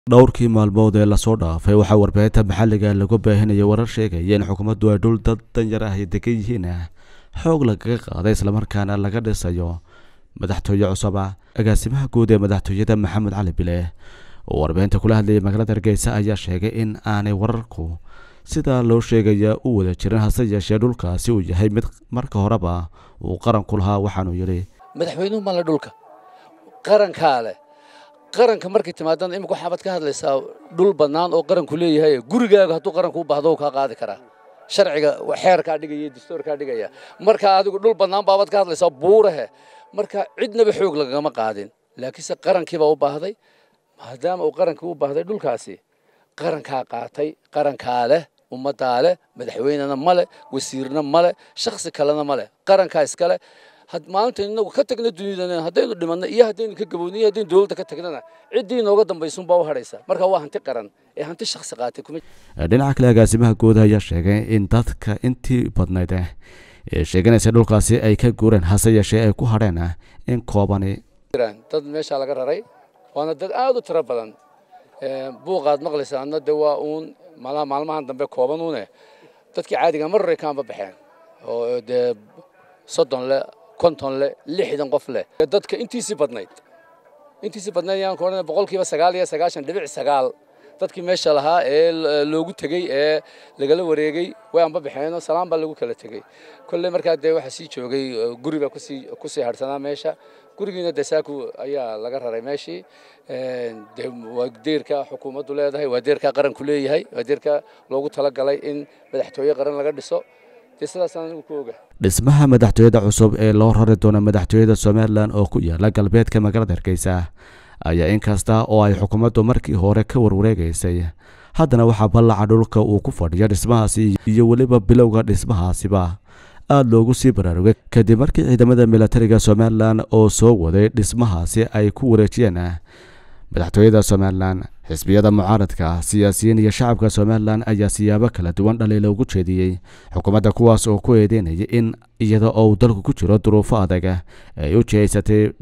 dhowrkii maalmood ee lasoo dhaafay waxaa warbaahinta maxalliga lagu baahinayay warar sheegaya in xukuumaddu ay dhul dad danyar ah ay degan yihiin xoog lagaga qaaday islamarkaana laga dhisayo madaxtooye cusub ah agaasimaha guud ee madaxtooyada maxamed cali bile oo warbaahinta kula hadlayay magaalada hargeysa ayaa sheegay in aanay wararku sidaa loo sheegaya u wada jirin hase yeeshee dhulkaasi uu yahay mid marka horeba uu qaranku lahaa waxaanuu yidhi madaxweynuhu male dhulka qarankaa leh qaranka markay timaadana imika waxaabaad ka hadlaysaa dhul bannaan oo qaranku leeyahay gurigaaga hadduu qaranku u baahdo kaa qaadi karaa sharciga xeerkaa dhigaya dastuurkaa dhigaya marka adigu dhul bannaan baabaad ka hadlaysaa buurahe marka cidnaba xoog lagama qaadin laakiinse qarankiibaa u baahday maadaama uu qarankii u baahday dhulkaasi qarankaa qaatay qarankaa leh ummaddaa leh madaxweynena male wasiirna male shakhsi kalena male qarankaa iskale maalinta inagu ka tagna dunidana haddaynu dhimanno iyo haddaynu ka gabowno iyo haddaynu dowladda ka tagnana ciddii inooga dambaysunbaa u hadhaysa marka waa hanti qaran ee hanti shakhsi qaatay kuma dhinaca kale agaasimaha guud ayaa sheegay in dadka intii badnayd ee sheeganaysa dhulkaasi ay ka guureen hase yeeshee ay ku hadheen in koobani jiraan dad meeshaa laga raray waana dad aad u tiro badan buuqaad maqlaysaana de waa uun maalmahan dambe kooban uune dadkii caadiga mar hore kaanba baxeen oo dee soddon le konton le lixdan qof leh dadka intiisii badnayd intiisii badnayd yaan ku odhanay boqolkiiba sagaal iyo sagaashan dhibic sagaal dadkii meesha lahaa ee loogu tegey ee lagala wareegay way anba baxeenoo salaan baa lagu kala tegey kolley markaa dee waxaa sii joogay guri baa kusii kusii harsanaa meesha gurigiina dee saaku ayaa laga raray meeshii de waa deerka xukuumaddu leedahay waa deerka qaranku leeyahay waa deerka loogu talagalay in madaxtooye qaran laga dhiso dee sidaasaan anigu ku oga dhismaha madaxtooyada cusub ee loo rari doono madaxtooyada somalilan oo ku yaala galbeedka magaalada hargeysa ayaa inkasta oo ay xukuumaddu markii hore ka warwareegaysay haddana waxaa ballaca dhulka uu ku fadhiyo dhismahaasi iyo weliba bilowga dhismahaasiba aada loogu sii baraarugay kadib markii ciidamada milatariga somalilan oo soo waday dhismahaasi ay ku wareejiyeen madaxtooyada somalilan xisbiyada mucaaradka siyaasiyiin iyo shacabka somalilan ayaa siyaabo kala duwan dhaliila ugu jeediyey xukuumadda kuwaas oo ku eedeynaya in iyada oo uu dalku ku jiro duruufo adag ay u jihaysatay